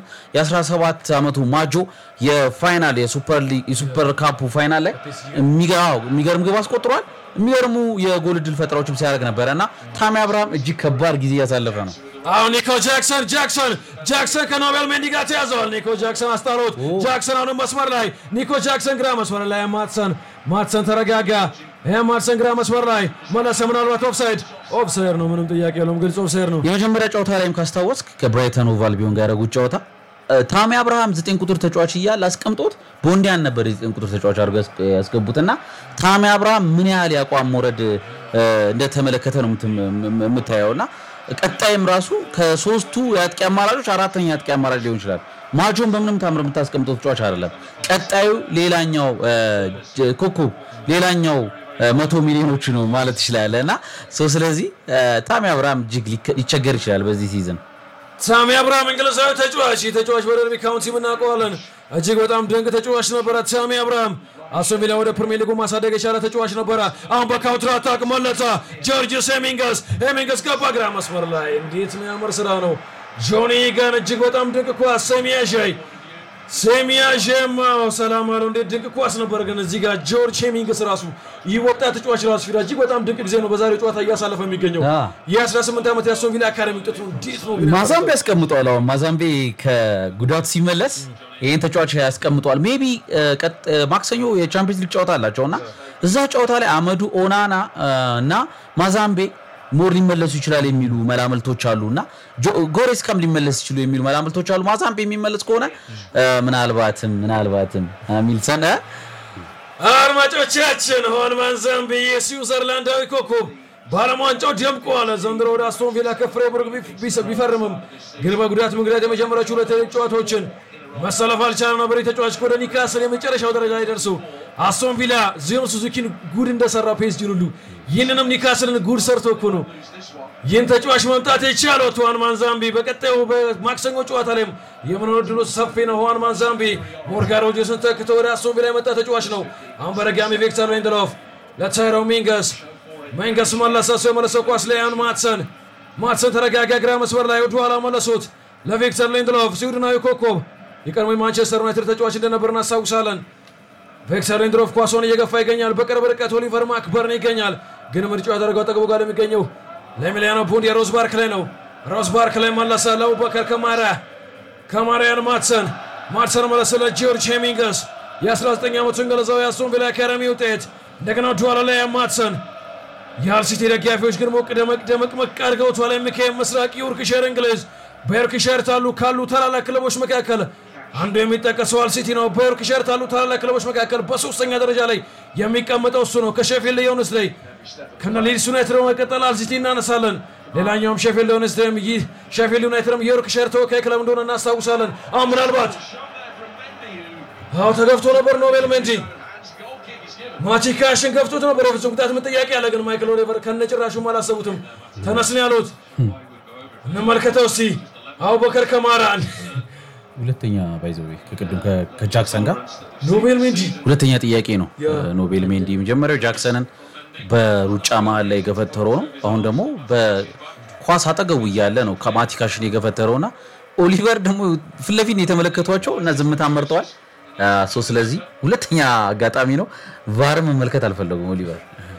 የ17 ዓመቱ ማጆ የፋይናል የሱፐር ሊግ የሱፐር ካፑ ፋይናል ላይ የሚገ- አዎ፣ የሚገርም ግብ አስቆጥሯል የሚገርሙ የጎል እድል ፈጠራዎችም ሲያደርግ ነበረ እና ታሚ አብርሃም እጅግ ከባድ ጊዜ እያሳለፈ ነው አሁን ኒኮ ጃክሰን ጃክሰን ጃክሰን ከኖቤል ሜንዲ ጋር ተያዘዋል። ኒኮ ጃክሰን አስጣሎት። ጃክሰን አሁንም መስመር ላይ ኒኮ ጃክሰን ግራ መስመር ላይ ማትሰን ማትሰን ተረጋጋ። ይህ ማትሰን ግራ መስመር ላይ መለሰ። ምናልባት ኦፍሳይድ ኦፍሳይድ ነው፣ ምንም ጥያቄ የለውም። ግልጽ ኦፍሳይድ ነው። የመጀመሪያ ጨዋታ ላይም ካስታወስክ ከብራይተን ኦቭ አልቢዮን ጋር ያደረጉት ጨዋታ እ፣ ታሚ አብርሃም ዘጠኝ ቁጥር ተጫዋች እያለ አስቀምጦት ቦንዲያን ነበር የዘጠኝ ቁጥር ተጫዋች አድርገው ያስ- ያስገቡትና ታሚ አብርሃም ምን ያህል የአቋም መውረድ እ፣ እንደተመለከተ ነው የምትም- የም- የምታየው እና ቀጣይም ራሱ ከሶስቱ የአጥቂ አማራጮች አራተኛ የአጥቂ አማራጭ ሊሆን ይችላል። ማጆን በምንም ታምር የምታስቀምጠው ተጫዋች አይደለም። ቀጣዩ ሌላኛው እ፣ ጀ- ኮከብ ሌላኛው እ፣ መቶ ሚሊዮኖች ነው ማለት ትችላለህ እና ሶ ስለዚህ እ፣ ታሚ አብርሃም እጅግ ሊከ- ሊቸገር ይችላል በዚህ ሲዝን። ሳሚ አብርሃም እንግሊዛዊ ተጫዋች ይህ ተጫዋች በደርቢ ካውንቲ እናውቀዋለን። እጅግ በጣም ድንቅ ተጫዋች ነበረ። ሳሚ አብርሃም አስቶን ቪላ ወደ ፕሪሚየር ሊጉ ማሳደግ የቻለ ተጫዋች ነበረ። አሁን በካውንተር አታክ መለሰ። ጆርጅስ ሄሚንገስ ሄሚንገስ ገባ ግራ መስመር ላይ እንዴት የሚያምር ስራ ነው። ጆኒ ገን እጅግ በጣም ድንቅ ኳስ ሴሚያሻይ ሴሚያሼም ሰላም አለው። እንዴት ድንቅ ኳስ ነበር። ግን እዚህ ጋር ጆርጅ ሄሚንግስ ራሱ ይህ ወጣት ተጫዋች ራሱ ፊዳ እጅግ በጣም ድንቅ ጊዜ ነው በዛሬው ጨዋታ እያሳለፈ የሚገኘው አ። የ18 ዓመት የአስቶን ቪላ አካዳሚ ውጤቱ እንዴት ነው ግን ማዛምቤ ያስቀምጠዋል። አሁን ማዛምቤ ከጉዳቱ ሲመለስ ይህን ተጫዋች ያስቀምጠዋል። ሜቢ ማክሰኞ የቻምፒየንስ ሊግ ጨዋታ አላቸው እና እዛ ጨዋታ ላይ አመዱ ኦናና እ፣ እና ማዛምቤ ሞር ሊመለሱ ይችላል የሚሉ መላምልቶች አሉ እና ጆ- ጎሬስካም ሊመለስ ይችሉ የሚሉ መላምልቶች አሉ። ማዛምቤ የሚመለስ ከሆነ እ፣ ምናልባትም ምናልባትም ሚልሰን እ፣ አድማጮቻችን ሆልማን ዛምቢ የስዊዘርላንዳዊ ኮከብ በዓለም ዋንጫው ደምቋል። ዘንድሮ ወደ አስቶን ቪላ ከፍሬቡርግ ቢፍ- ቢስ- ቢፈርምም ግን በጉዳት ምክንያት የመጀመሪያዎቹ ሁለት ጨዋታዎችን መሰለፍ አልቻለም ነበር። የተጫዋች ወደ ኒካስል የመጨረሻው ደረጃ ላይ ደርሶ አስቶን ቪላ ዚዮን ሱዙኪን ጉድ እንደሰራ ፔስጂን ሁሉ ይህንንም ኒካስልን ጉድ ሰርቶ እኮ ነው ይህን ተጫዋች መምጣት የቻለው ሁዋን ማንዛምቢ በቀጣዩ በማክሰኞ ጨዋታ ላይም የመኖር ዕድሉ ሰፊ ነው። ሁዋን ማንዛምቢ ሞርጋን ሮጀርስን ተክቶ ወደ አስቶን ቪላ የመጣ ተጫዋች ነው። አሁን በድጋሚ ቪክተር ሊንድሎፍ ለታይሮ ሚንገስ ሚንገስ መለሰ። እሱ የመለሰው ኳስ ለያን ማትሰን ማትሰን ተረጋጋ። ግራ መስመር ላይ ወደኋላ መለሱት ለቪክተር ሊንድሎፍ ስዊድናዊ ኮከብ የቀድሞ የማንቸስተር ዩናይትድ ተጫዋች እንደነበር እናስታውሳለን። ቪክተር ሊንድሮፍ ኳሷን እየገፋ ይገኛል። በቅርብ ርቀት ኦሊቨር ማክበርን ይገኛል። ግን ምርጫው ያደረገው አጠገቡ ጋር የሚገኘው ለኤሚሊያኖ ቡንዲ የሮዝ ባርክ ላይ ነው። ሮዝ ባርክ ላይ መለሰ ለአቡበከር ከማራ ከማሪያን ማትሰን ማትሰን መለሰ ለጂዮርጅ ሄሚንገስ የ19 ዓመቱ እንግሊዛዊ የአስቶን ቪላ አካዳሚ ውጤት እንደገና ኋላ ላይ ማትሰን የሃል ሲቲ ደጋፊዎች ግን ሞቅ ደመቅ ደመቅ መቅ አድርገውታል። የሚካኤል ምስራቅ ዮርክሸር እንግሊዝ በዮርክሸር ታሉ ካሉ ታላላቅ ክለቦች መካከል አንዱ የሚጠቀሰው ሃል ሲቲ ነው። በዮርክሸር ታሉ ታላላቅ ክለቦች መካከል በሶስተኛ ደረጃ ላይ የሚቀመጠው እሱ ነው። ከሼፊልድ ዩናይትድ ላይ ከነ ሊድስ ዩናይትድ በመቀጠል ሃል ሲቲ እናነሳለን። ሌላኛውም ሼፊልድ ዌድነስዴይም ይህ ሼፊልድ ዩናይትድም የዮርክሻየር ተወካይ ክለብ እንደሆነ እናስታውሳለን። አሁን ምናልባት አዎ ተገፍቶ ነበር ኖቤል ሜንዲ ማቲካሽን ገፍቶት ነበር። የፍጹም ቅጣት ምት ጥያቄ ያለ ግን ማይክል ኦሊቨር ከነጭራሹም አላሰቡትም። ተነስን ያሉት እንመልከተው እስቲ አቡበከር ከማራን ሁለተኛ ባይዘዌ ከቅድም ከ- ከጃክሰን ጋር ኖቤል ሜንዲ ሁለተኛ ጥያቄ ነው። ኖቤል ሜንዲ መጀመሪያው ጃክሰንን በሩጫ መሀል ላይ የገፈተረው ነው። አሁን ደግሞ በኳስ አጠገቡ እያለ ነው ከማቲካሽን የገፈተረው እና ኦሊቨር ደግሞ ፊት ለፊት ነው የተመለከቷቸው እና ዝምታ መርጠዋል። ሶ ስለዚህ ሁለተኛ አጋጣሚ ነው። ቫር መመልከት አልፈለጉም ኦሊቨር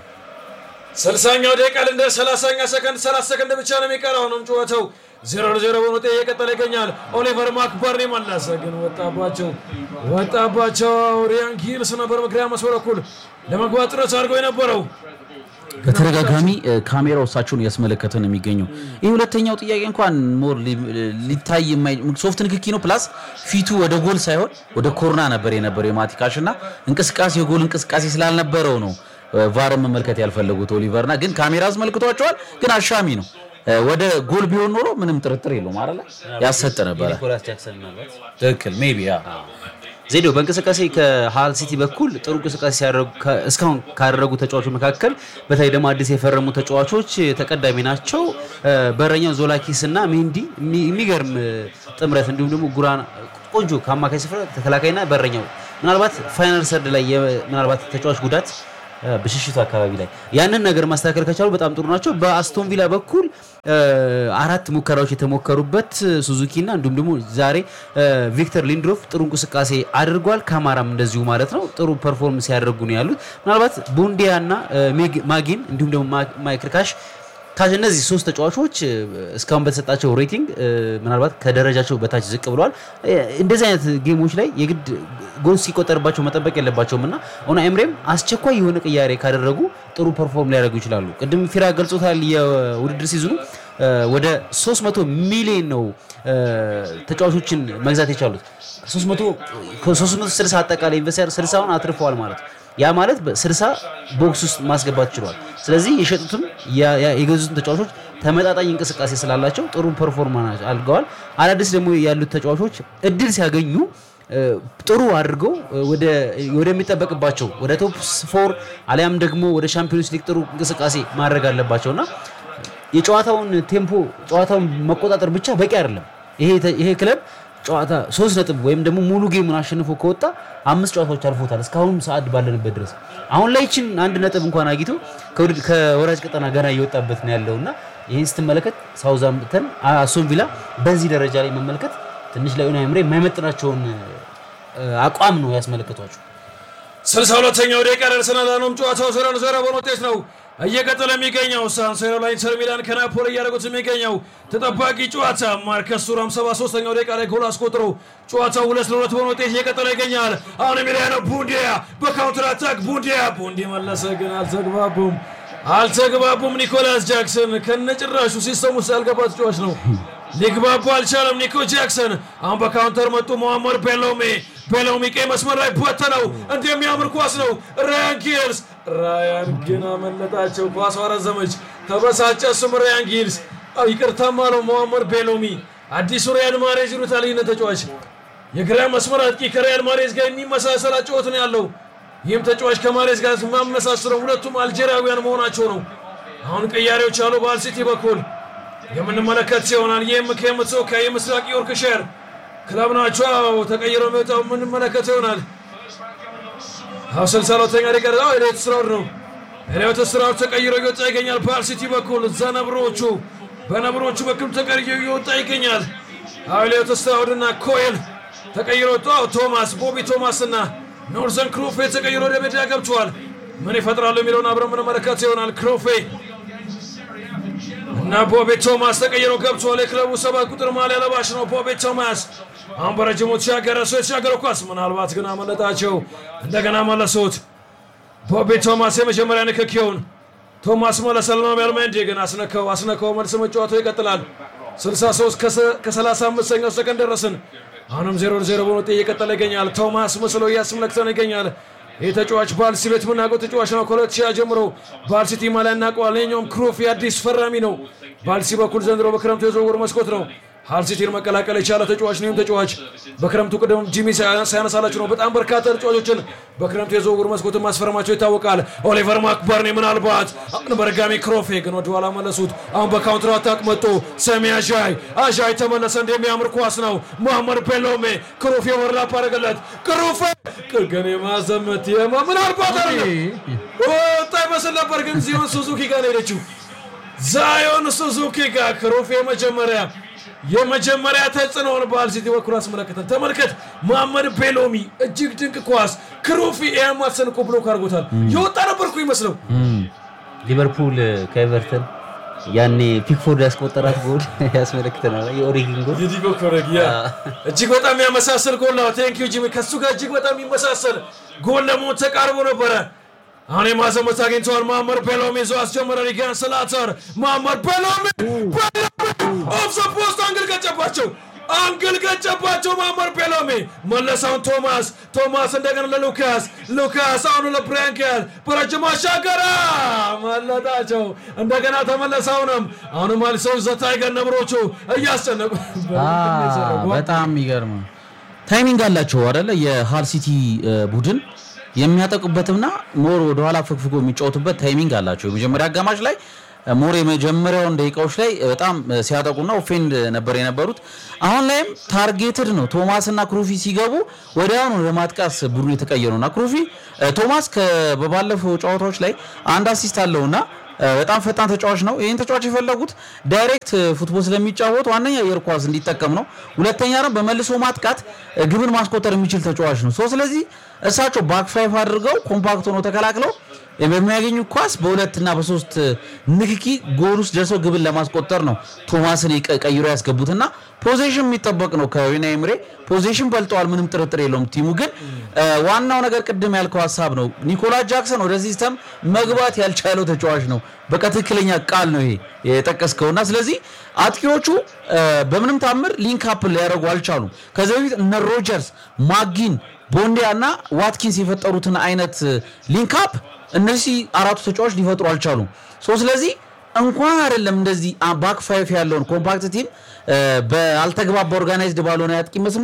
ስልሳኛው ደቂቃ እንደ ሰላሳኛ ሰከንድ ሰላሳ ሰከንድ ብቻ ነው የሚቀረው። ነው ጨዋታው ዜሮ ለዜሮ በሆነ ውጤት እየቀጠለ ይገኛል። ኦሊቨር ማክበርኒ መለሰ፣ ግን ወጣባቸው ወጣባቸው። ሪያን ጊልስ ነበር መግሪያ መስመር በኩል ለመግባት ጥረት አድርገው የነበረው በተደጋጋሚ እ፣ ካሜራው እሳቸውን እያስመለከተ ነው የሚገኘው። ይህ ሁለተኛው ጥያቄ እንኳን ሞር ሊ- ሊታይ የማይ ሶፍት ንክኪ ነው። ፕላስ ፊቱ ወደ ጎል ሳይሆን ወደ ኮርና ነበር የነበረው የማቲካሽ እና እንቅስቃሴ የጎል እንቅስቃሴ ስላልነበረው ነው እ፣ ቫርን መመልከት ያልፈለጉት ኦሊቨርና ግን ካሜራ አስመልክቷቸዋል። ግን አሻሚ ነው። እ፣ ወደ ጎል ቢሆን ኖሮ ምንም ጥርጥር የለውም አይደለ ያሰጥ ነበረ። ኒኮላስ ጃክሰን ምናልባት ትክክል ሜይ ቢ ያ ዜዶ በእንቅስቃሴ ከሃል ሲቲ በኩል ጥሩ እንቅስቃሴ ሲያደርጉ ከ- እስካሁን ካደረጉ ተጫዋቾች መካከል በተለይ ደግሞ አዲስ የፈረሙ ተጫዋቾች ተቀዳሚ ናቸው። እ፣ በረኛው ዞላኪስ እና ሜንዲ የሚ- የሚገርም እ፣ ጥምረት እንዲሁም ደግሞ ጉራና ቆንጆ ከአማካይ ስፍራ ተከላካይና በረኛው ምናልባት ፋይናል ሰርድ ላይ የ- ምናልባት ተጫዋች ጉዳት እ፣ ብሽሽቱ አካባቢ ላይ ያንን ነገር ማስተካከል ከቻሉ በጣም ጥሩ ናቸው። በአስቶን ቪላ በኩል እ፣ አራት ሙከራዎች የተሞከሩበት ሱዙኪ እና እንዲሁም ደግሞ ዛሬ እ፣ ቪክተር ሊንድሮፍ ጥሩ እንቅስቃሴ አድርጓል። ካማራም እንደዚሁ ማለት ነው ጥሩ ፐርፎርም ሲያደርጉ ነው ያሉት። ምናልባት ቡንዲያ እና እ፣ ሜግ- ማጊን እንዲሁም ደግሞ ማ- ማይክል ካሽ ካሽ እነዚህ ሶስት ተጫዋቾች እ፣ እስካሁን በተሰጣቸው ሬቲንግ እ፣ ምናልባት ከደረጃቸው በታች ዝቅ ብለዋል። እ፣ እንደዚህ አይነት ጌሞች ላይ የግድ ጎል ሲቆጠርባቸው መጠበቅ የለባቸውም እና ኦና ኤምሬም አስቸኳይ የሆነ ቅያሬ ካደረጉ ጥሩ ፐርፎርም ሊያደርጉ ይችላሉ። ቅድም ፊራ ገልጾታል። የውድድር ሲዝኑ እ፣ ወደ 300 ሚሊዮን ነው እ፣ ተጫዋቾችን መግዛት የቻሉት 300 ከ360 አጠቃላይ ኢንቨስተር 60ውን አትርፈዋል ማለት ነው። ያ ማለት በ60 ቦክስ ውስጥ ማስገባት ችሏል። ስለዚህ የሸጡትም ያ- ያ- የገዙትም ተጫዋቾች ተመጣጣኝ እንቅስቃሴ ስላላቸው ጥሩ ፐርፎርማንስ አድርገዋል። አዳዲስ ደግሞ ያሉት ተጫዋቾች እድል ሲያገኙ እ፣ ጥሩ አድርገው እ፣ ወደ ወደሚጠበቅባቸው ወደ ቶፕ ፎር አሊያም ደግሞ ወደ ሻምፒዮንስ ሊግ ጥሩ እንቅስቃሴ ማድረግ አለባቸውና የጨዋታውን ቴምፖ ጨዋታውን መቆጣጠር ብቻ በቂ አይደለም። ይሄ ተ- ይሄ ክለብ ጨዋታ ሶስት ነጥብ ወይም ደግሞ ሙሉ ጌሙን አሸንፎ ከወጣ አምስት ጨዋታዎች አልፎታል እስካሁን ሰዓት ባለንበት ድረስ። አሁን ላይ ይችን አንድ ነጥብ እንኳን አግኝቶ ከውድድ- ከወራጅ ቀጠና ገና እየወጣበት ነው ያለው እና ይህን ስትመለከት ሳውዛምፕተን አስቶን ቪላ በዚህ ደረጃ ላይ መመልከት ትንሽ ለኡናይ ኤምሬ የማይመጥናቸውን እ፣ አቋም ነው ያስመለከቷቸው። ስልሳ ሁለተኛው ደቂቃ ደርሰናል። አሁንም ጨዋታው ዜሮ ለዜሮ በሆነ ውጤት ነው እየቀጠለ የሚገኘው። ሳን ሲሮ ላይ ኢንተር ሚላን ከናፖሊ እያደረጉት የሚገኘው ተጠባቂ ጨዋታ ማርከስ ቱራም 73ኛው ደቂቃ ላይ ጎል አስቆጥሮ ጨዋታው ሁለት ለሁለት በሆነ ውጤት እየቀጠለ ይገኛል። አሁን ኤሚሊያኖ ቡንዲያ በካውንተር አታክ ቡንዲያ ቡንዲ መለሰ፣ ግን አልተግባቡም አልተግባቡም። ኒኮላስ ጃክሰን ከነጭራሹ ሲስተም ውስጥ ያልገባ ተጫዋች ነው። ሊግባቡ አልቻለም። ኒኮ ጃክሰን አሁን በካውንተር መጡ። ሞሐመድ ቤሎሜ ቤሎሜ ቀይ መስመር ላይ በተነው። እንዲህ የሚያምር ኳስ ነው። ራያን ጊልስ ራያን ግን አመለጣቸው። ኳሷ ረዘመች። ተበሳጨ። እሱም ራያን ጊልስ አው ይቅርታም አለው ሞሐመድ ቤሎሚ። አዲሱ ሪያል ማሬዝ ይሉታል ይህን ተጫዋች የግራ መስመር አጥቂ ከሪያል ማሬዝ ጋር የሚመሳሰል አጨዋወት ነው ያለው። ይህም ተጫዋች ከማሬዝ ጋር ማመሳስለው ሁለቱም አልጄሪያውያን መሆናቸው ነው። አሁን ቅያሬዎች አሉ በአል ሲቲ በኩል የምንመለከት ይሆናል። ይህም ከምትሰው ከምስራቅ ዮርክሸር ክለብ ናቸው አዎ፣ ተቀይረው የሚወጣው የምንመለከት ይሆናል። አሁ ስልሳ ሁለተኛ ደቂቃ አዎ፣ ኤልዮት ስትራውድ ነው። ኤልዮት ስትራውድ ተቀይሮ እየወጣ ይገኛል። በአል ሲቲ በኩል እዛ ነብሮቹ በነብሮቹ በኩል ተቀይሮ እየወጣ ይገኛል። አሁ ኤልዮት ስትራውድ እና ኮኤል ተቀይሮ ወጡ። አዎ፣ ቶማስ ቦቢ ቶማስ እና ኖርዘን ክሮፌ ተቀይሮ ወደ ሜዳ ገብተዋል። ምን ይፈጥራሉ የሚለውን አብረን የምንመለከት ይሆናል። ክሮፌ እና ቦቤ ቶማስ ተቀይረው ገብቷል። የክለቡ ሰባት ቁጥር ማሊያ ለባሽ ነው ቦቤ ቶማስ። አሁን በረጅሙ ተሻገረ። እሱ የተሻገረው ኳስ ምናልባት ግን አመለጣቸው። እንደገና መለሱት። ቦቤ ቶማስ የመጀመሪያ ንክኪውን ቶማስ መለሰል ነው። ሜልሜንዲ ግን አስነካው አስነካው። መልስ መጫወተው ይቀጥላል። 63 ከ35ኛው ሰከንድ ደረስን። አሁንም 0 0 በሆነ ውጤት እየቀጠለ ይገኛል። ቶማስ መስሎ እያስመለክተን ይገኛል። ይህ ተጫዋች ባልሲ ቤት የምናውቀው ተጫዋች ነው። ከሁለት ሺህ ጀምሮ ባልሲቲ ማሊያ እናውቀዋል። ይኸኛውም ክሩፍ የአዲስ ፈራሚ ነው። በአልሲ በኩል ዘንድሮ በክረምቱ የዝውውር መስኮት ነው ሃል ሲቲን መቀላቀል የቻለ ተጫዋች ነው። ይህም ተጫዋች በክረምቱ ቅድም ጂሚ ሳያነሳላችሁ ነው በጣም በርካታ ተጫዋቾችን በክረምቱ የዝውውር መስኮት ማስፈረማቸው ይታወቃል። ኦሊቨር ማክበርኔ ምናልባት አሁን በድጋሚ ክሮፌ ግን ወደኋላ መለሱት። አሁን በካውንትር አታክ መጥቶ ሰሚ አዣይ አዣይ ተመለሰ። እንደሚያምር ኳስ ነው። መሐመድ ፔሎሜ ክሮፌ ወርላፕ አደረገለት። ክሮፌ ግን የማዘመት የማ ምናልባት አለ ወጣ ይመስል ነበር፣ ግን ዚዮን ሱዙኪ ጋር ነው ሄደችው። ዛዮን ሱዙኪ ጋር ክሮፌ መጀመሪያ የመጀመሪያ ተጽዕኖውን በአል ሲቲ በኩል አስመለከተን። ተመልከት፣ መሐመድ ቤሎሚ እጅግ ድንቅ ኳስ ክሩፊ ኤማሰን እኮ ብሎክ አድርጎታል። የወጣ ነበርኩ ይመስለው ሊቨርፑል ከኤቨርተን ያኔ ፒክፎርድ ያስቆጠራት ጎል ያስመለክተናል። የኦሪጊን ጎል የዲጎ ኮረግ ያ እጅግ በጣም የሚያመሳሰል ጎል ነው። ቴንክ ዩ ጂሚ። ከሱ ጋር እጅግ በጣም የሚመሳሰል ጎል ለመሆን ተቃርቦ ነበረ። አሁን የማዘመት አግኝተዋል። መሐመድ ቤሎሚ ይዞ አስጀመረ። ሪጋን ስላተር መሐመድ ቤሎሚ ኦፍ ዘ ፖስት አንግል ገጨባቸው አንግል ገጨባቸው። መሐመድ ቤሎሚ መለሳውን ቶማስ ቶማስ እንደገና ለሉካስ ሉካስ አሁኑ ለብራንከል በረጅም አሻገረ መለጣቸው። እንደገና ተመለሰ። አሁንም አሁንም አልሰው ዘታይገር ነብሮቹ እያስጨነቁ በጣም የሚገርም ታይሚንግ አላቸው አይደለ? የሃል ሲቲ ቡድን የሚያጠቁበትና ሞር ወደኋላ ፍግፍጎ የሚጫወቱበት ታይሚንግ አላቸው። የመጀመሪያ አጋማሽ ላይ ሞር የመጀመሪያውን ደቂቃዎች ላይ በጣም ሲያጠቁና ኦፌንድ ነበር የነበሩት። አሁን ላይም ታርጌትድ ነው። ቶማስ እና ክሩፊ ሲገቡ ወዲያውኑ ወደ ማጥቃት ቡድኑ የተቀየሩ እና ክሩፊ ቶማስ በባለፈው ጨዋታዎች ላይ አንድ አሲስት አለውና በጣም ፈጣን ተጫዋች ነው። ይህን ተጫዋች የፈለጉት ዳይሬክት ፉትቦል ስለሚጫወት ዋነኛ የእግር ኳስ እንዲጠቀም ነው። ሁለተኛ ደግሞ በመልሶ ማጥቃት ግብን ማስቆጠር የሚችል ተጫዋች ነው። ሶ ስለዚህ እሳቸው ባክ ፋይፍ አድርገው ኮምፓክት ሆኖ ተከላክለው በሚያገኙ ኳስ በሁለትና በሶስት ንክኪ ጎል ውስጥ ደርሰው ግብን ለማስቆጠር ነው ቶማስን ቀይሮ ያስገቡትና ፖዚሽን የሚጠበቅ ነው። ከዊና ኤምሬ ፖዚሽን በልጠዋል፣ ምንም ጥርጥር የለውም። ቲሙ ግን ዋናው ነገር ቅድም ያልከው ሀሳብ ነው። ኒኮላስ ጃክሰን ወደ ሲስተም መግባት ያልቻለው ተጫዋች ነው። በቃ ትክክለኛ ቃል ነው ይሄ የጠቀስከውና ስለዚህ አጥቂዎቹ በምንም ታምር ሊንክ አፕ ሊያደርጉ አልቻሉም። ከዚህ በፊት እነ ሮጀርስ፣ ማጊን፣ ቦንዲያ እና ዋትኪንስ የፈጠሩትን አይነት ሊንክ አፕ እነዚህ አራቱ ተጫዋች ሊፈጥሩ አልቻሉም። ሶ ስለዚህ እንኳን አይደለም እንደዚህ ባክ ፋይፍ ያለውን ኮምፓክት ቲም በአልተግባባ ኦርጋናይዝድ ባልሆነ ያጥቂ መስመር